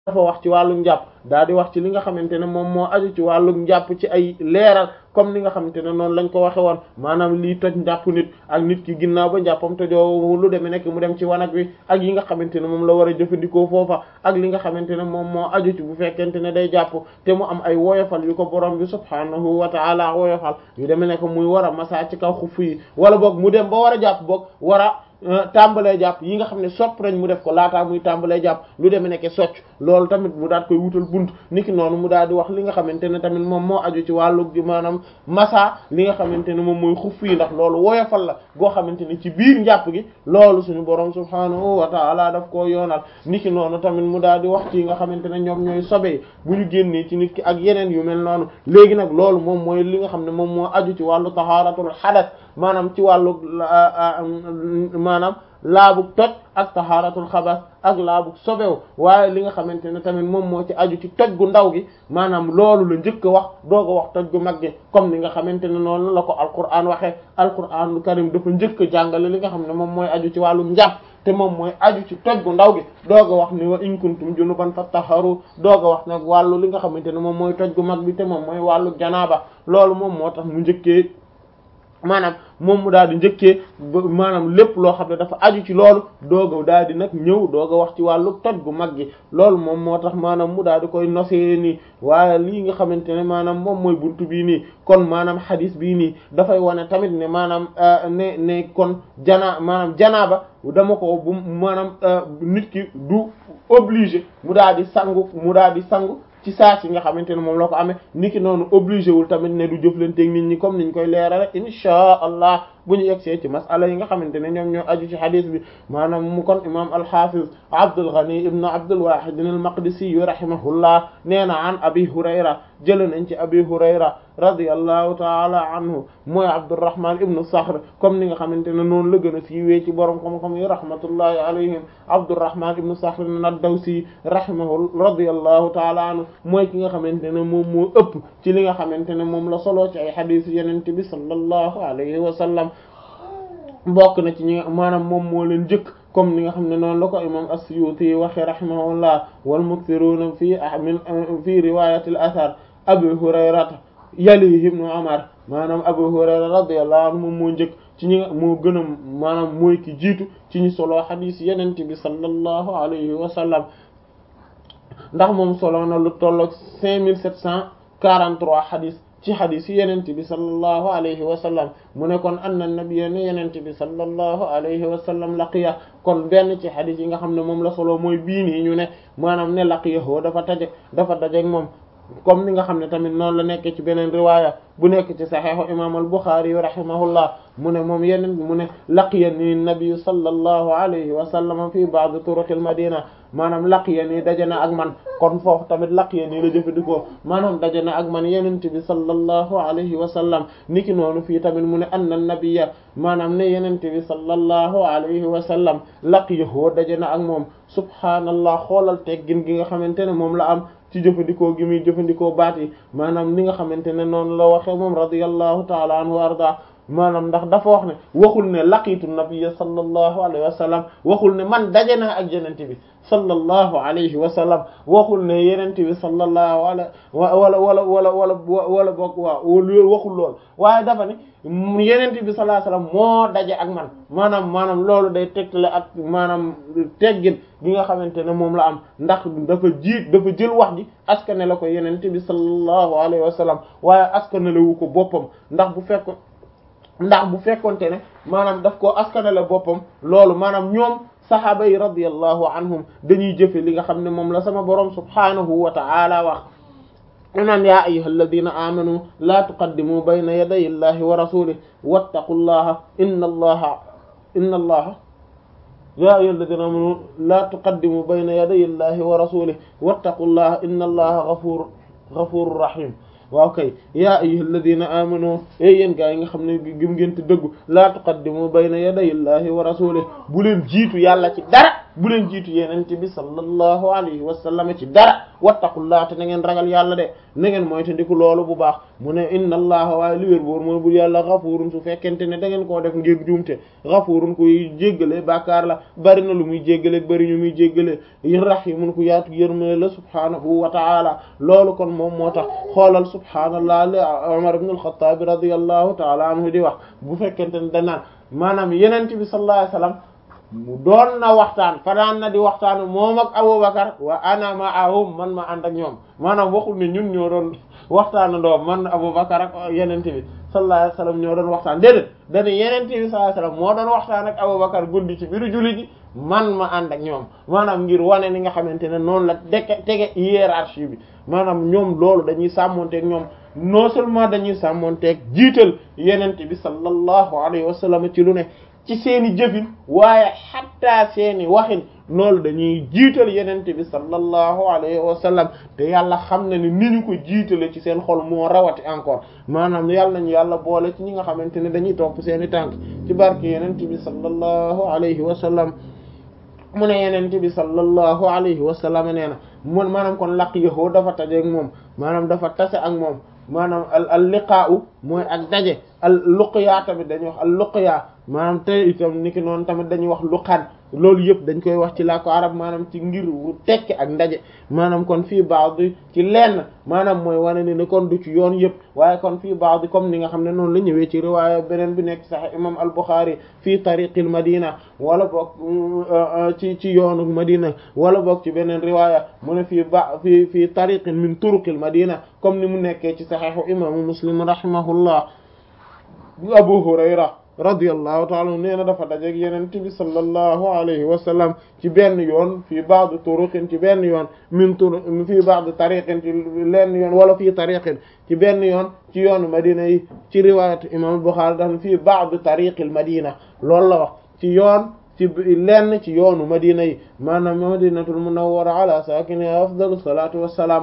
dafa wax ci wàllu njàpp daal di wax ci li nga xamante ne moom moo aju ci wàllu njàpp ci ay leeral comme ni nga xamante ne noonu lañ ko waxe woon maanaam lii toj njàpp nit ak nit ki ginnaaw ba njàppam tojoo lu demee nekk mu dem ci wanag wi ak yi nga xamante ne moom la war a jëfandikoo foofa ak li nga xamante ne moom moo aju ci bu fekkente ne day jàpp te mu am ay woyofal yu ko borom bi subhaanahu wa ta'ala woyofal yu demee nekk muy war a masa ci kaw xuff yi wala boog mu dem ba war a jàpp boog war a tàmbalee jàpp yi nga xam ne sopp nañ mu def ko laataa muy tàmbalee jàpp lu demee nekk socc loolu tamit mu daal koy wutal bunt niki noonu mu daal di wax li nga xamante ne tamit moom moo aju ci wàllu gi maanaam masa li nga xamante ne moom mooy xuff yi ndax loolu woyofal la goo xamante ne ci biir njàpp gi loolu suñu borom subhaanahu wa ta'ala daf koo yoonal niki noonu tamit mu daal di wax ci yi nga xamante ne ñoom ñooy sobee bu ñu génnee ci nit ki ak yeneen yu mel noonu léegi nag loolu moom mooy li nga xam ne moom moo aju ci wàllu tahaaratul hadath maanaam ci wàllu maanaam laabug toj ak tahaaratul xabas ak laabug sobew waaye li nga xamante ne tamit moom moo ci aju ci toj gu ndaw gi maanaam loolu la njëkk a wax doog a wax toj gu mag gi comme ni nga xamante ne noonu la ko alquran waxee alquranul karim dafa njëkk a jàngale li nga xam ne moom mooy aju ci wàllu njàpp te moom mooy aju ci toj gu ndaw gi doog a wax ni wa in kuntum junuban fattaharu doog a wax nag wàllu li nga xamante ne moom mooy toj gu mag bi te moom mooy wàllu janaaba loolu moom moo tax mu njëkkee maanaam moom mu daal di njëkkee maanaam lépp loo xam ne dafa aju ci loolu doog a daal di nag ñëw doog a wax ci wàllu toj gu mag gi loolu moom moo tax maanaam mu daal di koy nosee nii waaye lii nga xamante ne maanaam moom mooy buntu bii nii kon maanaam xadis bii nii dafay wane tamit ne maanaam ne ne kon janaa maanaam janaaba dama ko bu maanaam nit ki du obligé mu daal di sangu mu daal di sangu ci saa si nga xamante ne moom la ko amee niki noonu obligé wul tamit ne du jëflanteeg nit ñi comme niñ koy leerale insha allah bu ñu yegsee ci masala yi nga xamante ne ñoom ñoo aju ci hadith bi maanaam mu kon imam al-hafiz Abdul Ghani ibn Abdul Wahid al-Maqdisi rahimahullah nee na an Abi Hurayra jële nañ ci Abi Hurayra radiyallahu ta'ala anhu mooy Abdurrahman ibn Sakhr comme ni nga xamante ne noonu la gën a siiwee ci borom xam-xam yi rahmatullahi alayhim Abdurrahman ibn Sakhr ad-Dawsi rahimahu radiyallahu ta'ala anhu mooy ki nga xamante ne moom moo ëpp ci li nga xamante ne moom la solo ci ay hadith yeneen bi sallallahu alayhi wa sallam bokk na ci ñi maanaam moom moo leen jëkk comme ni nga xam ne noonu la ko imam as-Suyuti waxe rahimahullah wal mukthiruna fi min fi riwayat al-athar Abu Hurayrata yalihi ibnu Umar maanaam Abu Hurayra radiyallahu anhu moom moo njëkk ci ñi nga moo gën a maanaam mooy ki jiitu ci ñi solo xadiis yenente bi sallallahu alayhi wa sallam ndax moom solo na lu tolloog cinq mille sept cent quarante-trois xadiis ci xadis yi yenente bi sallallahu alayhi wa sallam mu ne kon anna nabiyya ne yenente bi sallallahu alayhi wa sallam laqiya kon benn ci xadis yi nga xam ne moom la solo mooy bii nii ñu ne maanaam ne laqiyahu dafa taje dafa dajeek moom comme ni nga xam ne tamit noonu la nekk ci beneen riwaaya bu nekk ci saxiixu imam al-Bukhari rahimahullah mu ne moom yeneen mu ne laqiya ni nabi sallallahu alayhi wa sallam fi ba'd turuq al-madina maanaam laqiya ni daje na ak man kon foofu tamit laqiya ni la jëfandikoo maanaam daje na ak man yenent bi sallallahu alayhi wa sallam niki noonu fii tamit mu ne anna nabiyya maanaam ne yenent bi sallallahu alayhi wa sallam laqiyahu daje na ak moom subhaanallah xoolal teggin gi nga xamante ne moom la am ci jëfandikoo gi muy jëfandikoo baat yi maanaam ni nga xamante ne noonu la waxee moom radiyallahu ta'ala anhu wa arda maanaam ndax dafa wax ne waxul ne laqiitu nabiyya sallallahu alayhi wa sallam waxul ne man daje naa ak yenente bi sallallahu alayhi wa sallam waxul ne yenente bi sallallahu alayhi wala wala wala wala wala bokk waaw loolu waxul lool waaye dafa ne yenente bi sallallahu alayhi wa sallam moo daje ak man maanaam maanaam loolu day tegtale ak maanaam teggin gi nga xamante ne moom la am ndax dafa jiit dafa jël wax ji askane la ko yenente bi sallallahu alayhi wa sallam waaye askane la wu ko boppam ndax bu fekk ndax bu fekkonte ne maanaam daf koo askanale boppam loolu maanaam ñoom saxaaba yi radiyallahu anhum dañuy jëfe li nga xam ne moom la sama borom subhaanahu wa ta'ala wax naan yaa ayyuhal ladina amanu laa tuqaddimu bayna yaday illahi wa rasulihi wattaqullaha inna allaha inna allaha yaa ayyuhal ladina amanu laa tuqaddimu bayna yaday illahi wa rasulihi wattaqullaha inna allaha ghafur ghafurur rahim waaw kay yaa ayyuhal ladina amanu ey yéen gaa yi nga xam ne gëm ngeen te dëggu laa tuqaddimu bayna yaday illahi wa rasulihi bu leen jiitu yàlla ci dara bu leen jiitu yenente bi sallallahu alayhi wa sallam ci dara wattaqullaah te na ngeen ragal yàlla de na ngeen mooy te ndiku loolu bu baax mu ne inna allaha waaye li wér boor mooy bu yàlla xafuurun su fekkente ne da ngeen koo def ngir juumte xafuurun kuy jéggale bàkkaar la bari na lu muy jéggale bari ñu muy jéggale rahimun ku yaatu yërmale la subhaanahu wa ta'ala loolu kon moom moo tax xoolal subhaanallah li Umar ibn al-Khattab radiyallahu ta'ala anhu di wax bu fekkente ne danaan maanaam yenente bi sallallahu alayhi wasallam mu doon na waxtaan fanaan na di waxtaan moom ak Abubakar wa ana ma'ahum man ma ànd ak ñoom maanaam waxul ne ñun ñoo doon waxtaan doo man Abubakar ak yenente bi sallallahu alayhi wasallam ñoo doon waxtaan déedéet dana yenente bi sallallahu alayhi wasallam moo doon waxtaan ak Abubakar guddi ci biiru julli ji man ma ànd ak ñoom maanaam ngir wane ni nga xamante ne noonu la deke tege hiérarchie bi maanaam ñoom loolu dañuy sàmmonteeg ñoom non seulement dañuy sàmmonteeg jiital yenente bi sallallahu alayhi wasallam ci lu ne ci seeni jëfin waaye xatta seeni waxin loolu dañuy jiital yenente bi sallallahu alayhi wa sallam te yàlla xam na ni ni ñu ko jiitale ci seen xol moo rawati encore maanaam yàlla nañu yàlla boole ci ñi nga xamante ne dañuy topp seeni tànk ci barke yenente bi sallallahu alayhi wa sallam mu ne yenente bi sallallahu alayhi wa sallam nee na mun maanaam kon laqiyahu dafa tajeeg moom maanaam dafa tase ak moom maanaam al al liqaa'u mooy ak daje al luqya tamit dañuy wax al luqya maanaam te itam niki noonu tamit dañuy wax luqaan loolu yëpp dañ koy wax ci làkku arab maanaam ci ngir tekki ak ndaje maanaam kon fii ba'd ci lenn maanaam mooy wane ni ne kon du ci yoon yëpp waaye kon fii ba'd comme ni nga xam ne noonu la ñëwee ci riwaaya beneen bi nekk sax imam al Bukhari fii tariqil madina wala boog ci ci yoonu madina wala boog ci beneen riwaaya mu ne fii ba fii fii tariqin min turuqil madina comme ni mu nekkee ci saxiixu imaamu muslim rahimahullah Abu Hurayra radiyallahu ta'ala nee na dafa dajeeg yenente bi sallallahu alayhi wa sallam ci benn yoon fii ba'd turuqin ci benn yoon min tur fii ba'd tariqin ci lenn yoon wala fii tariqin ci benn yoon ci yoonu madina yi ci riwayat imam Bukhari daf fii ba'd tariqil madina loolu la wax ci yoon ci lenn ci yoonu madina yi maanaam madinatul munawwara ala sakiniha afdalu salatu wassalam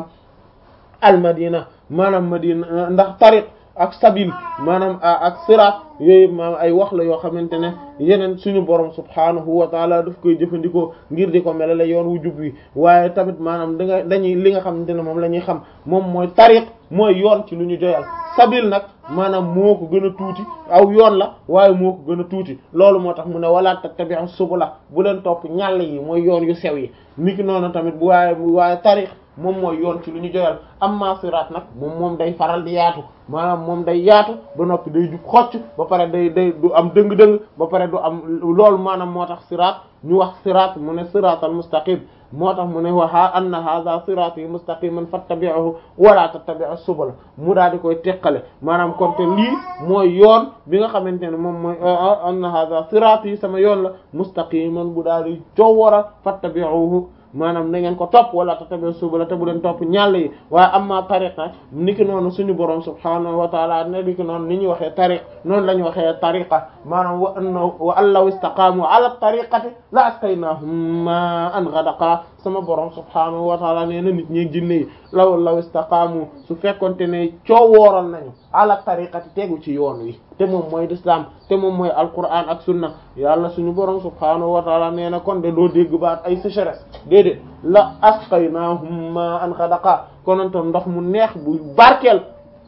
al madina maanaam madina ndax tariq ak sabil maanaam ak sirat yooyu maanaam ay wax la yoo xamante ne yeneen suñu borom subhaanahu wa taala daf koy jëfandikoo ngir di ko melale yoon wu jub wi waaye tamit maanaam da nga dañuy li nga xamante ne moom la ñuy xam moom mooy tariq mooy yoon ci lu ñu joyal sabil nag maanaam moo ko gën a tuuti aw yoon la waaye moo ko gën a tuuti loolu moo tax mu ne wala tattabi'u subula bu leen topp ñàll yi mooy yoon yu sew yi niki noonu tamit bu waaye waaye tariq moom mooy yoon ci lu ñu joyal amma siraat nag moom moom day faral di yaatu maanaam moom day yaatu ba noppi day jub xocc ba pare day day du am dëng-dëng ba pare du am loolu maanaam moo tax siraat ñu wax siraat mu ne siraatal mustaqim moo tax mu ne waxa anna hadha sirati mustaqiman fattabi'uhu wala tattabi'us subula mu daal di koy teqale maanaam kon te lii mooy yoon bi nga xamante ne moom mooy anna hadha sirati sama yoon la mustaqiman bu daal di coowara fattabi'uhu maanaam na ngeen ko topp wala tatabe subula te bu leen topp ñàll yi waaye amma tariqa niki noonu suñu borom subhaanahu wa taala ne niki noonu ni ñu waxee tariq noonu la ñu waxee tariqa maanaam wa anna wa an law istaqaamu ala tariqati la asqaynahum ma'an ghadaqa sama borom subhaanahu wa taala nee na nit ñi jinne yi law law istaqaamu su fekkonte ne coowooral nañu ala tariqati tegu ci yoon wi te moom mooy l'islam te moom mooy alquran ak sunna yàlla suñu borom subhaanahu wa taala nee na kon de doo dégg baat ay sécheresse déedéet la asqaynahum ma'an ghadaqa konantoon ndox mu neex bu barkeel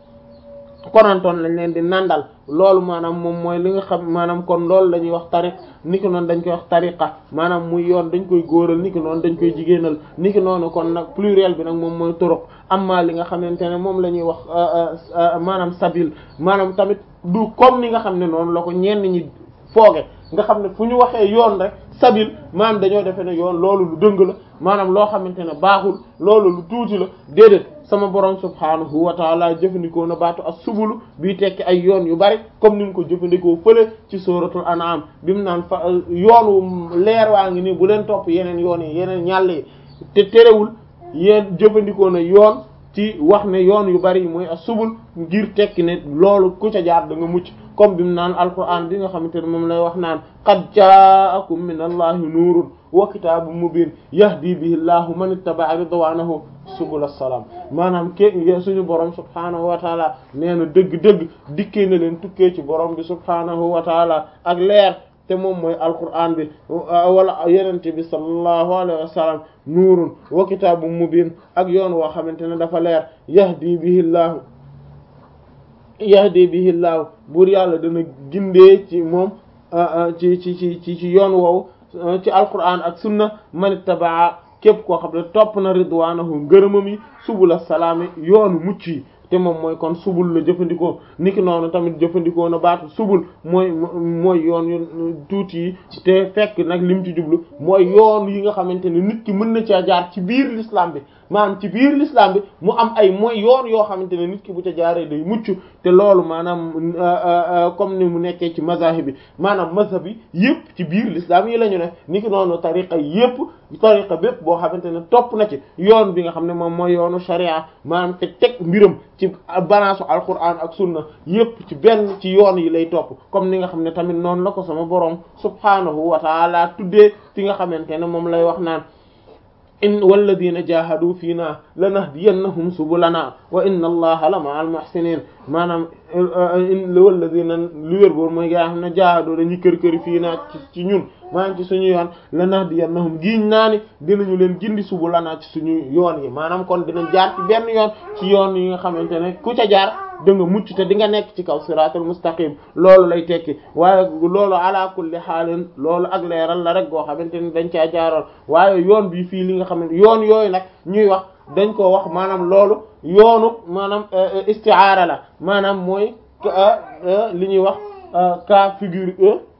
konantoon lañ leen di nandal loolu maanaam moom mooy li nga xam maanaam kon loolu la ñuy wax tariq ni ki noonu dañ koy wax tariqa maanaam muy yoon dañ koy góoral ni ki noonu dañ koy jigéenal ni ki noonu kon nag pluriel bi nag moom mooy turuq amma li nga xamante ne moom la ñuy wax maanaam sabil maanaam tamit du comme ni nga xam ne noonu la ko ñenn ñi fooge nga xam ne fu ñu waxee yoon rek sabil maanaam dañoo defee ne yoon loolu lu dëng la maanaam loo xamante ne baaxul loolu lu tuuti la déedéet sama borom subhaanahu wa taala jëfandikoo na baatu as-subulu bii tekki ay yoon yu bari comme ni mu ko jëfandikoo fële ci suratul an'am bi mu naan fa yoonu leer waa ngi nii bu leen topp yeneen yoon yi yeneen ñàll yi te terewul yéen jëfandikoo na yoon ci wax ne yoon yu bari mooy as-subul ngir tekki ne loolu ku ca jaar da nga mucc comme bi mu naan alquran bi nga xamante ne moom lay wax naan qad ja'akum min allahi nuurun wa kitaabun mubiin yahdi bihi llahu man ittaba'a ridwaanahu subul as-salaam maanaam ke suñu borom subhaanahu wa taala nee na dëgg-dëgg dikkee na leen tukkee ci borom bi subhaanahu wa taala ak leer te moom mooy alquran bi wala yenente bi sallallahu alayhi wa sallam nuurun wa kitaabun mubin ak yoon woo xamante ne dafa leer yahdi bihi llaahu yahdi bihi llaahu buur yàlla dana gindee ci moom ci ci ci ci ci yoon woowu ci alquran ak sunna man ittabaa képp koo xam ne topp na ridwaanahu ngërëmam yi subula salaami yoonu mucc yi te moom mooy kon subul la jëfandikoo niki noonu tamit jëfandikoo na baatu subul mooy mooy yoon yu tuuti yi te fekk nag lim ci jublu mooy yoon yi nga xamante ne nit ki mën na caa jaar ci biir l'islam bi maanaam ci biir l'islam bi mu am ay mooy yoon yoo xamante ne nit ki bu ca jaaree day mucc te loolu maanaam comme ni mu nekkee ci mazahib bi maanaam mazhab yi yëpp ci biir l'islam yi la ñu ne niki noonu tariqa yëpp tariqa bépp boo xamante ne topp na ci yoon bi nga xam ne moom mooy yoonu sharia maanaam te teg mbiram ci balance alquran ak sunna yëpp ci benn ci yoon yi lay topp comme ni nga xam ne tamit noonu la ko sama borom subhanahu wa taala tuddee fi nga xamante ne moom lay wax naan in walladina jahadu fii na lanahdiyannahum subulana wa inna allaha la ma'al muhsinin maanaam walladina lu wér boor mooy gaa xam ne jahadu dañuy kër këri fii naa ci ñun maanaam ci suñu yoon lanahdiyannahum giiñ naa ni dinañu leen gindi subulana ci suñu yoon yi maanaam kon dinañ jaar ci benn yoon ci yoon yi nga xamante ne ku ca jaar da nga mucc te di nga nekk ci kaw siratul mustaqim loolu lay tekki waaye loolu ala kulli xaalin loolu ak leeral la rek goo xamante ni dañ caa jaaroon waaye yoon bi fii li nga xamante yoon yooyu nag ñuy wax dañ ko wax maanaam loolu yoonu maanaam istiaara la maanaam mooy li ñuy wax cas figure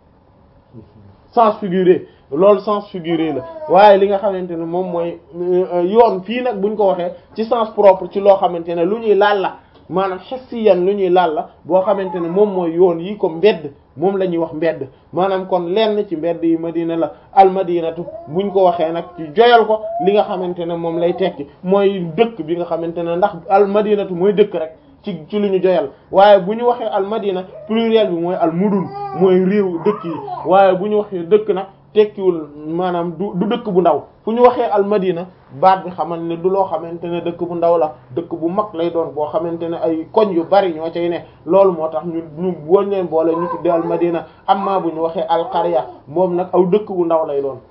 sens figuré loolu sens figuré la waaye li nga xamante ne moom mooy yoon fii nag buñ ko waxee ci sens propre ci loo xamante ne lu ñuy laal la maanaam xessiyan lu ñuy laal la boo xamante ne moom mooy yoon yi ko mbedd moom la ñuy wax mbedd maanaam kon lenn ci mbedd yi madina la almadinatu buñ ko waxee nag ci joyal ko li nga xamante ne moom lay tekki mooy dëkk bi nga xamante ne ndax almadinatu mooy dëkk rek ci ci lu ñu joyal waaye bu ñu waxee almadina pluriel bi mooy almudun mooy réew dëkk yi waaye bu ñu waxee dëkk nag tekkiwul maanaam du du dëkk bu ndaw fu ñu waxee almadina baat bi xamal ne du loo xamante ne dëkk bu ndaw la dëkk bu mag lay doon boo xamante ne ay koñ yu bari ñoo cay ne loolu moo tax ñu ñu woñ leen boole ñu tuddee almadina amma bu ñu waxee alqarya moom nag aw dëkk bu ndaw lay doon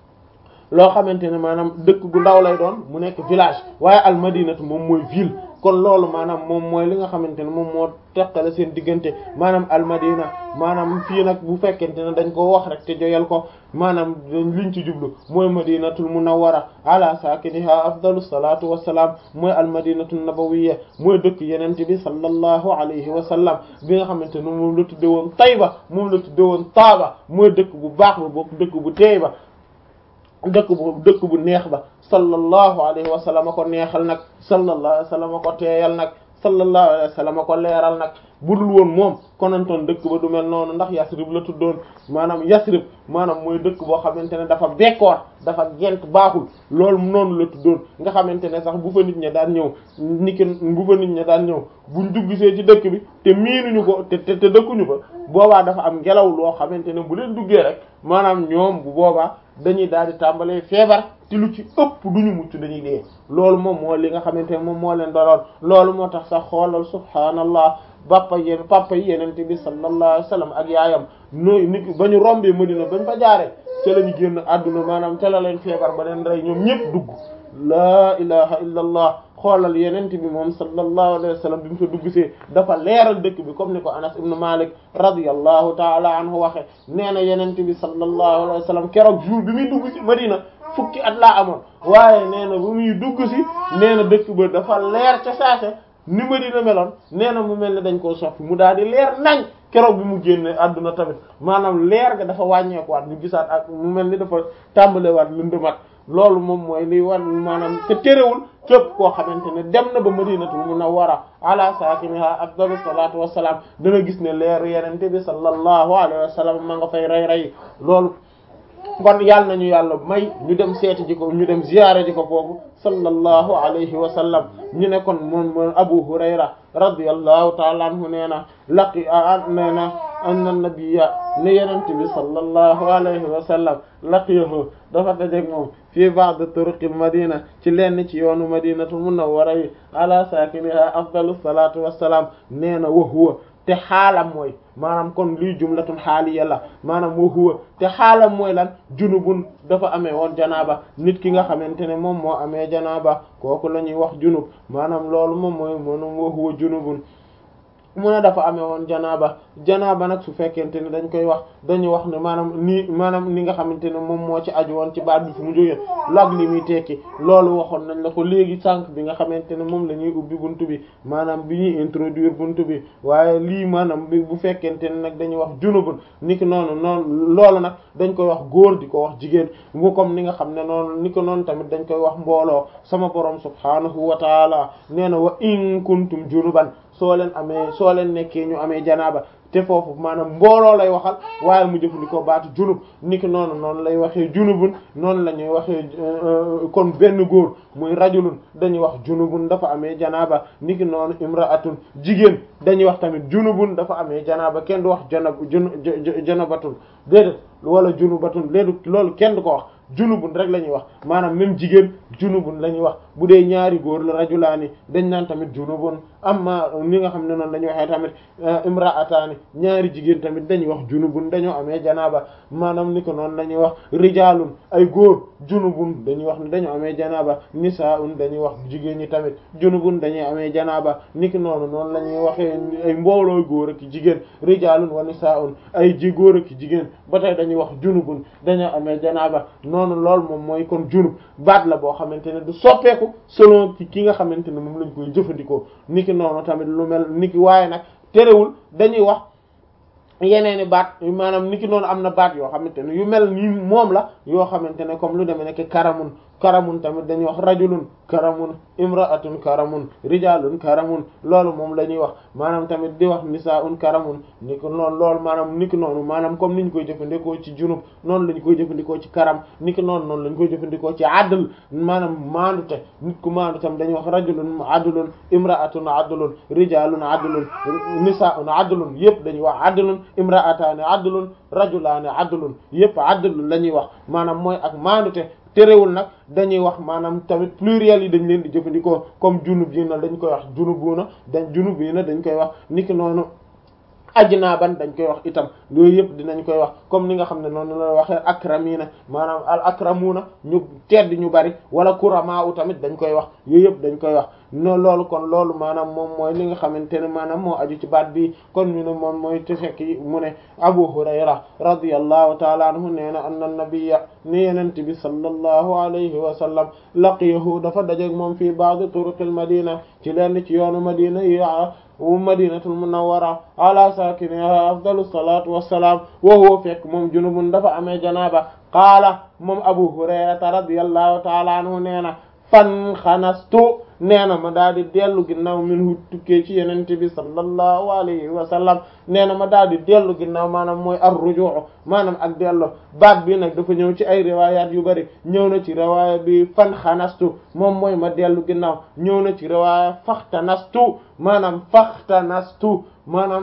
loo xamante ne maanaam dëkk gu ndaw lay doon mu nekk village waaye almadinatu moom mooy ville kon loolu maanaam moom mooy li nga xamante ne moom moo teqale seen diggante maanaam almadina maanaam fii nag bu fekkente ne dañ ko wax rek te joyal ko maanaam liñ ci jublu mooy madinatul munawwara ala sakiniha afdalu salatu wassalaam mooy almadinatul nabawiyya mooy dëkk yenente bi sallallahu alayhi wa sallam bi nga xamante ne moom la tudde woon Tayba moom la tudde woon Taaba mooy dëkk bu baax ba bokk dëkk bu teey ba dëkk bu dëkk bu neex ba sallallahu alayhi wa sallam ko neexal nag sallallahu alayhi wa sallam ko teeyal nag sallallahu alayhi wa sallam ko leeral nag budul woon moom konantoon dëkk ba du mel noonu ndax yasrib la tuddoon maanaam yasrib maanaam mooy dëkk boo xamante ne dafa bekkoor dafa gent baaxul loolu noonu la tuddoon nga xamante ne sax bu fa nit ña daan ñëw niki bu fa nit ña daan ñëw buñ duggsee ci dëkk bi te miinuñu ko te te te dëkkuñu fa boobaa dafa am ngelaw loo xamante ne bu leen duggee rek maanaam ñoom bu boobaa dañuy daal di tàmbalee feebar te lu ci ëpp duñu mucc dañuy dee loolu moom moo li nga xamante ne moom moo leen doloon loolu moo tax sax xoolal subhaanallah bappa yéen papa yi yenente bi sallallahu alayhi wasallam ak yaayam nooy nit ba ñu rombee Madina bañ fa jaaree ca la ñu génn àdduna maanaam ca la leen feebar ba leen rey ñoom ñëpp dugg laa ilaha illa allah xoolal yenente bi moom sallallahu alayhi wasallam bi mu fa dugg see dafa leeral dëkk bi comme ni ko Anas ibn Malik radiyallahu taala anhu waxe nee na yenente bi sallallahu alayhi wasallam keroog jour bi muy dugg si Madina fukki at laa amoon waaye nee na bu muy dugg si nee na dëkk ba dafa leer ca saase ni Madina meloon nee na mu mel ne dañ koo soppi mu daal di leer nañ keroog bi mu génne àdduna tamit maanaam leer ga dafa wàññeekuwaat ñu gisaat ak mu mel ni dafa tàmbalewaat lëndëmat loolu moom mooy liy wan maanaam te terewul képp koo xamante ne dem na ba madinatul munawwara ala saakiniha afdalu salaatu wassalaam dana gis ne leeru yenente bi sallallahu alayhi wa sallam ma nga fay rey rey loolu kon yàlla nañu yàlla may ñu dem seeti ji ko ñu dem ziyaare ji ko foofu sallallahu alayhi wa sallam ñu ne kon moom moom Abu Hurayra radiyallahu ta'ala anhu nee na laqi nee na anna nabiyya ne yenente bi sallallahu alayhi wa sallam laqiyahu dafa dajeek moom fii ba'd turuqil madina ci lenn ci yoonu madinatul munawwara yi ala saakiniha afdalu salatu wassalam nee na wa huwa te xaalam mooy maanaam kon lii jumlatun xaaliya la maanaam wa huwa te xaalam mooy lan junubun dafa amee woon janaaba nit ki nga xamante ne moom moo amee janaaba kooku la ñuy wax junub maanaam loolu moom mooy moom wa huwa junubun mu ne dafa amee woon janaaba janaaba nag su fekkente ne dañ koy wax dañuy wax ne maanaam nii maanaam ni nga xamante ne moom moo ci aju woon ci baat bi fu mu jógee lag li muy tekki loolu waxoon nañ la ko léegi sànq bi nga xamante ne moom la ñuy ubbi buntu bi maanaam bi ñuy introduire buntu bi waaye lii maanaam bi bu fekkente ne nag dañuy wax junubun ni ki noonu noonu loolu nag dañ koy wax góor di ko wax jigéen mu comme ni nga xam ne noonu ni ko noonu tamit dañ koy wax mbooloo sama borom subhaanahu wa taala nee na wa in kuntum junuban soo leen amee soo leen nekkee ñu amee janaaba te foofu maanaam mbooloo lay waxal waaye mu jëfandikoo baatu junub niki noonu noonu lay waxee junubun noonu la ñuy waxee kon benn góor muy rajulun dañuy wax junubun dafa amee janaaba niki noonu imraatun jigéen dañuy wax tamit junubun dafa amee janaaba kenn du wax janab jun janabatun déedéet wala junubatun déedéet loolu kenn du ko wax junubun rek la ñuy wax maanaam même jigéen junubun la ñuy wax bu dee ñaari góor la rajulaani dañ naan tamit junubun amma ni nga xam ne noonu dañuy waxee tamit imraataani ñaari jigéen tamit dañuy wax junubun dañoo amee janaaba maanaam ni ko noonu la ñuy wax rijaalun ay góor junubun dañuy wax ne dañoo amee janaaba nisaa'un dañuy wax jigéen ñi tamit junubun dañuy amee janaaba ni ki noonu noonu la ñuy waxee ay mboolooy góor ak jigéen rijaalun wa nisaa'un ay ji góor ak jigéen ba tey dañuy wax junubun dañoo amee janaaba noonu lool moom mooy kon junub baat la boo xamante ne du soppeeku selon ki ki nga xamante ne moom lañ koy jëfandikoo niki noonu tamit lu mel niki waaye nag terewul dañuy wax yeneeni baat maanaam niki noonu am na baat yoo xamante ne yu mel ni moom la yoo xamante ne comme lu demee nekk karamun karamun tamit dañuy wax rajulun karamun imra'atun karamun rijalun karamun loolu moom la ñuy wax maanaam tamit di wax nisaa'un karamun ni ko noonu loolu maanaam ni ki noonu maanaam comme ni ñu koy jëfandikoo ci junub noonu la ñu koy jëfandikoo ci karam ni ki noonu noonu la ñu koy jëfandikoo ci adl maanaam maandute nit ku maandu tam dañuy wax rajulun adlun imra'atun adlun rijalun adlun nisaa'un adlun yëpp dañuy wax adlun imra'atani adlun rajulani adlun yëpp adlun la ñuy wax maanaam mooy ak maandute terewul nag dañuy wax maanaam tamit pluriel yi dañ leen di jëfandikoo comme junub yi na dañ koy wax junubuna dañ junub yi na dañ koy wax niki noonu ajnaaban dañ koy wax itam yooyu yëpp dinañ koy wax comme ni nga xam ne noonu la waxee akramina maanaam al akramuna ñu tedd ñu bari wala kurama u tamit dañ koy wax yooyu yëpp dañ koy wax no loolu kon loolu maanaam moom mooy li nga xamante ne maanaam moo aju ci baat bi kon ñu ne moom mooy te fekk mu ne Abu Hurayra radiyallahu taala anhu nee na anna nabiyya ni yenent bi sallallahu alayhi wa sallam laqiyahu dafa dajeeg moom fii ba'd turuqil madina ci lenn ci yoonu madina yi madinatul munawwara ala sakiniha afdalu salatu wassalam wa huwa fekk moom junubun dafa amee janaaba qaala moom Abu Hurayrata radiyallahu taala anhu nee na fan xanastu nee na ma daal di dellu ginnaaw min tukkee ci yenente bi sallallahu alayhi wa sallam nee na ma daal di dellu ginnaaw maanaam mooy ar rujuu maanaam ak dellu baat bi nag dafa ñëw ci ay riwayat yu bari ñëw na ci riwaaya bi fan xanastu moom mooy ma dellu ginnaaw ñëw na ci riwaaya faxtanastu maanaam faxtanastu maanaam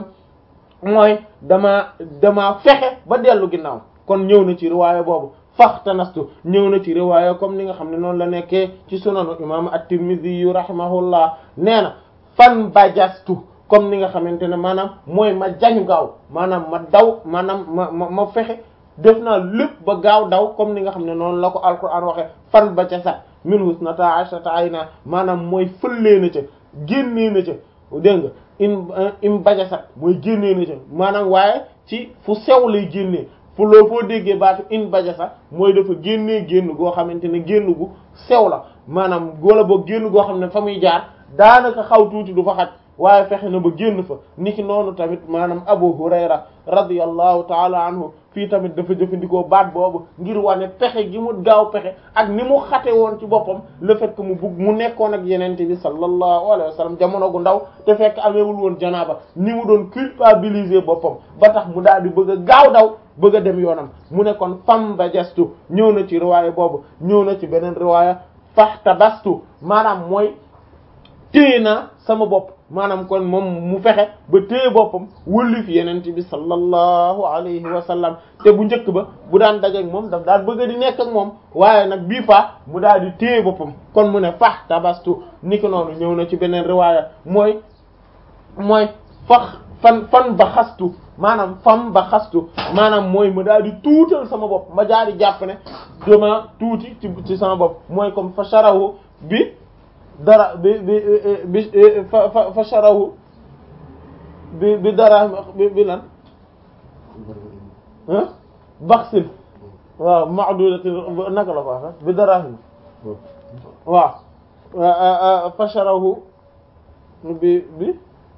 mooy dama dama fexe ba dellu ginnaaw kon ñëw na ci riwaaya boobu faxtanastu ñëw na ci riwaaya comme ni nga xam ne noonu la nekkee ci sunanu imam at-Tirmidhi yu rahimahullah nee na fan bajastu comme ni nga xamante ne maanaam mooy ma jañu gaaw maanaam ma daw maanaam ma ma ma fexe def naa lépp ba gaaw daw comme ni nga xam ne noonu la ko alquran waxee fan ba ca sax min husnata ashrata ayna maanaam mooy fëllee na ca génnee na ca dégg nga im im bajasat mooy génnee na ca maanaam waaye ci fu sew lay génnee fu loo foo déggee baatu in bajasa mooy dafa génnee génn goo xamante ne génn gu sew la maanaam wala boo génn goo xam ne fa muy jaar daanaka xaw tuuti du fa xaj waaye fexe na ba génn fa niki noonu tamit maanaam Abu Hurayra radiyallahu taala anhu fii tamit dafa jëfandikoo baat boobu ngir wane pexe gi mu gaaw pexe ak ni mu xate woon ci boppam le fait que mu bugg mu nekkoon ak yenente bi sallallahu alayhi wa sallam jamono gu ndaw te fekk ameewul woon janaaba ni mu doon culpabiliser boppam ba tax mu daal di bëgg a gaaw daw bëgg a dem yoonam mu ne kon fam ba gestu ñëw na ci riwaaya boobu ñëw na ci beneen riwaaya faxtabastu maanaam mooy téye naa sama bopp maanaam kon moom mu fexe ba téye boppam wëllif yenente bi sallallahu alayhi wa sallam te bu njëkk ba bu daan dajeek moom daf daan bëgg di nekk ak moom waaye nag bii fa mu daal di téye boppam kon mu ne faxtabastu ni ko noonu ñëw na ci beneen riwaaya mooy mooy fax fan fan ba xastu maanaam fam ba xastu maanaam mooy ma daal di tuutal sama bopp ma daal di jàpp ne dama tuuti ci ci sama bopp mooy comme fa sharahu bi dara bi bi bi fa fa fa sharahu bi bi dara bi bi lan ah baxsin waaw ma'dudati naka la ko waxe bi darahim waaw fasharahu bi bi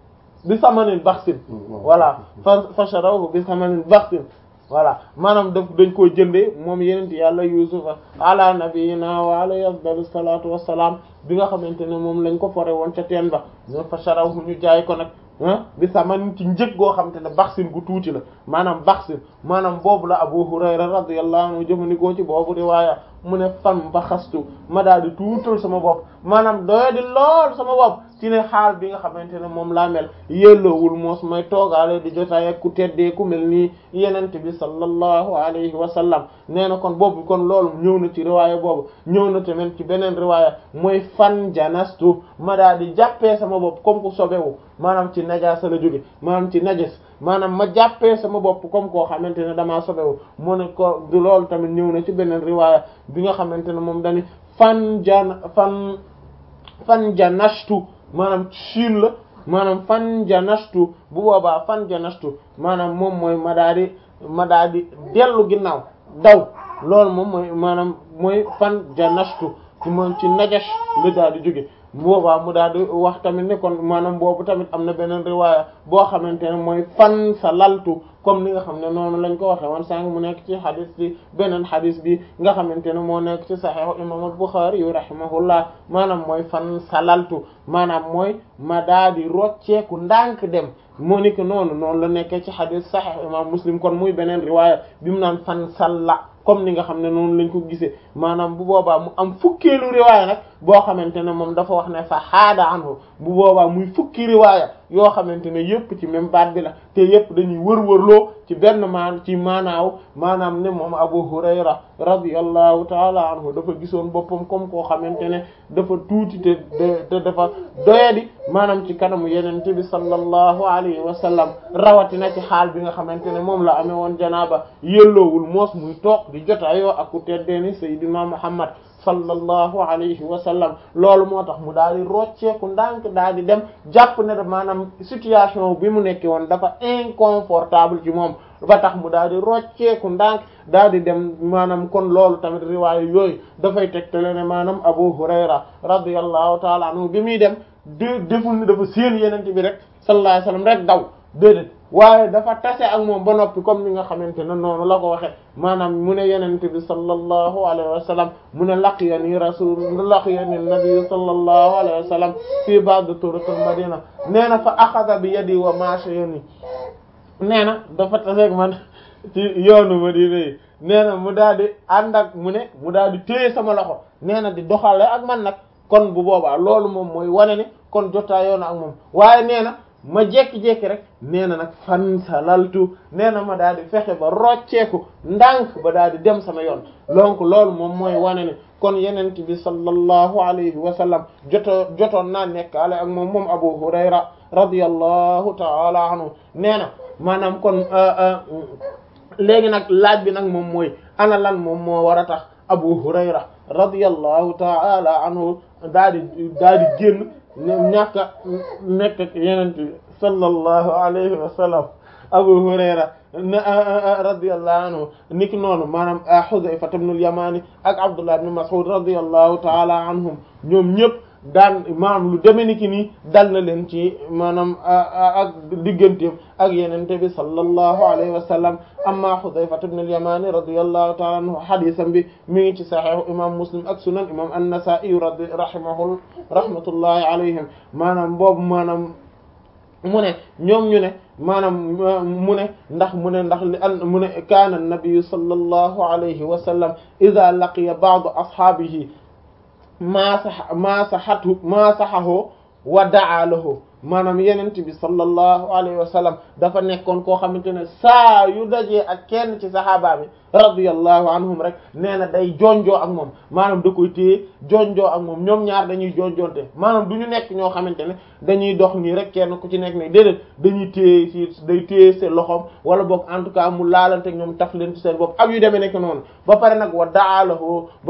bi samanin baxsin voilà fa fasharahu bi samanin baxsin voilà maanaam daf dañ koo jëndee moom yenent yàlla yusufa ala nabiyina wa alayhi afdalu salatu wassalam bi nga xamante ne moom lañ ko fore woon ca teen ba ño fasharahu ñu jaay ko nag bi samanin ci njëg goo xamante ne baxsin gu tuuti la maanaam baxsin maanaam boobu la Abu Hurayra radiyallahu anhu jëfandikoo ci boobu riwaaya mu ne fan ba xastu ma daal di tuutal sama bopp maanaam doya di lool sama bopp ci ne xaal bi nga xamante ne moom laa mel yelloowul moos may toogaale di jotaay ak ku teddee ku mel nii yenente bi sallallahu alayhi wa sallam nee na kon boobu kon loolu ñëw na ci riwaaya boobu ñëw na tamit ci beneen riwaaya mooy fan janastu ma daal di jàppee sama bopp comme ku sobewu maanaam ci najaasa la jóge maanaam ci najas maanaam ma jàppee sama bopp comme koo xamante ne damaa sobewu mu ne ko du loolu tamit ñëw na ci beneen riwaaya bi nga xamante ne moom dañi fan jan fan fan janashtu maanaam siin la maanaam fan janashtu bu boobaa fan janashtu maanaam moom mooy ma daa di ma daa di dellu ginnaaw daw loolu moom mooy maanaam mooy fan janashtu ci moom ci najash la daa di jóge boobaa mu daal di wax tamit ne kon maanaam boobu tamit am na beneen riwaaya boo xamante ne mooy fan sa laltu comme ni nga xam ne noonu lañ ko waxe woon sànq mu nekk ci xadis bi beneen xadis bi nga xamante ne moo nekk ci saxiixu imam al-Bukhari yu rahimahullah maanaam mooy fan sa laltu maanaam mooy ma daal di rocceeku ndànk dem moo ni ko noonu noonu la nekkee ci xadis saxiix imam Muslim kon muy beneen riwaaya bi mu naan fan salla comme ni nga xam ne noonu lañ ko gisee maanaam bu boobaa mu am fukkeelu riwaaya nag boo xamante ne moom dafa wax ne fa xaada anhu bu boobaa muy fukki riwaaya yoo xamante ne yëpp ci même baat bi la te yëpp dañuy wër-wërloo ci benn maan ci maanaaw maanaam ne moom Abu Hurayra radiyallahu taala anhu dafa gisoon boppam comme koo xamante ne dafa tuuti te te dafa doyadi maanaam ci kanamu yenente bi sallallahu alayhi wa sallam rawatina ci xaal bi nga xamante ne moom la amee woon janaaba yelloowul moos muy toog di jotaayoo ak ku teddee ni Seydina Muhammad sallallahu alayhi wa sallam loolu moo tax mu daal di rocceeku ndànk daal di dem jàpp ne maanaam situation bi mu nekkee woon dafa inconfortable ci moom ba tax mu daal di rocceeku ndànk daal di dem maanaam kon loolu tamit riwaayu yooyu dafay tegtale ne maanaam Abu Hurayra radiyallahu taala anhu bi muy dem de deful ni dafa séen yenente bi rek sallallahu alayhi wa sallam rek daw déedéet waaye dafa tase ak moom ba noppi comme ni nga xamante ne noonu la ko waxe maanaam mu ne yenente bi sallallahu alayhi wa sallam mu ne laqiyani rasul laqiyani nabi sallallahu alayhi wa sallam fii ba'd turuq al madina nee na fa axada bi yadi wa mashayni nee na dafa tase ak man ci yoonu madina yi nee na mu daal di ànd ak mu ne mu daal di téye sama loxo nee na di doxale ak man nag kon bu boobaa loolu moom mooy wane ne kon jotaayoo na ak moom waaye nee na ma jekki-jekki rek nee na nag fan sa laltu nee na ma daal di fexe ba rocceeku ndànk ba daal di dem sama yoon donc loolu moom mooy wane ne kon yenent bi sallallahu alayhi wa sallam joto jotoon naa nekkaale ak moom moom Abu Hurayra radiyallahu ta'ala anhu nee na maanaam kon léegi nag laaj bi nag moom mooy ana lan moom moo war a tax Abu Hurayra radiyallahu ta'ala anhu daal di daal di génn ñàkk a nekk ak yenent bi sallallahu alayhi wa sallam Abu Hurayra radiyallahu anhu niki noonu maanaam Hudhayfa ibn al-Yamani ak Abdullah ibn Mas'ud radiyallahu ta'ala anhum ñoom ñëpp daan maanaam lu deme niki nii dal na leen ci maanaam ak digganteem ak yenente bi sallallahu alayhi wa sallam amma Hudhayfa ibn al-Yamani radiyallahu ta'ala anhu hadisam bi mi ngi ci sahih imam Muslim ak sunan imam an-Nasa'i radi rahimahu rahmatullahi alayhim maanaam boobu maanaam mu ne ñoom ñu ne maanaam mu ne ndax mu ne ndax li an mu ne kaana an-nabiyyu sallallahu alayhi wa sallam idha laqiya ba'du ashaabihi maa sax maa saxatu maa saxahu wa daa lahu maanaam yenent bi sallallahu alayhi wa sallam dafa nekkoon koo xamante ne saa yu dajee ak kenn ci sahaaba bi radiyallahu anhum rek nee na day jonjoo ak moom maanaam da koy téye jonjoo ak moom ñoom ñaar dañuy jonjonte maanaam du ñu nekk ñoo xamante ne dañuy dox nii rek kenn ku ci nekk ne déedéet dañuy téye ci day téye seen loxoom wala boog en tout cas mu laalante ñoom taf leen ci seen bopp ak yu demee nekk noonu ba pare nag wa daalahu